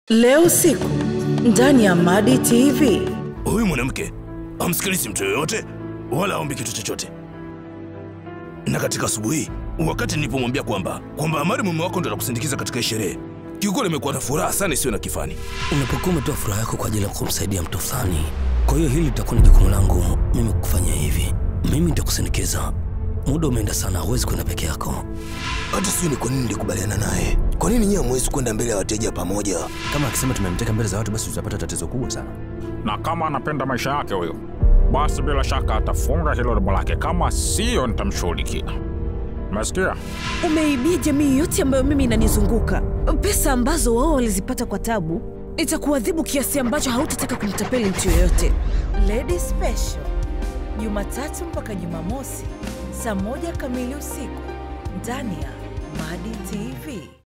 Leo usiku ndani ya Madi TV. Huyu mwanamke hamsikilizi mtu yoyote wala aombi kitu chochote. Na katika asubuhi, wakati nilipomwambia kwamba kwamba Amari mume wako ndo atakusindikiza katika hii sherehe, kiukweli imekuwa na furaha sana isiyo na kifani. Unapokuwa umetoa furaha yako kwa ajili ya kumsaidia mtu fulani, kwa hiyo hili litakuwa ni jukumu langu mimi kufanya hivi. Mimi nitakusindikiza. Muda umeenda sana, huwezi kwenda peke yako. Hata sijui ni kwa nini nilikubaliana naye. Kwa nini nyinyi hamwezi kwenda mbele ya wateja pamoja? Kama akisema tumemteka mbele za watu, basi tutapata tatizo kubwa sana. na kama anapenda maisha yake huyo, basi bila shaka atafunga hilo domo lake, kama siyo nitamshughulikia. Umesikia? Umeibia jamii yote ambayo mimi inanizunguka pesa ambazo wao walizipata kwa tabu. Itakuadhibu kiasi ambacho hautataka kumtapeli mtu yoyote. Lady Special, Jumatatu mpaka Jumamosi saa moja kamili usiku ndani ya Madi TV.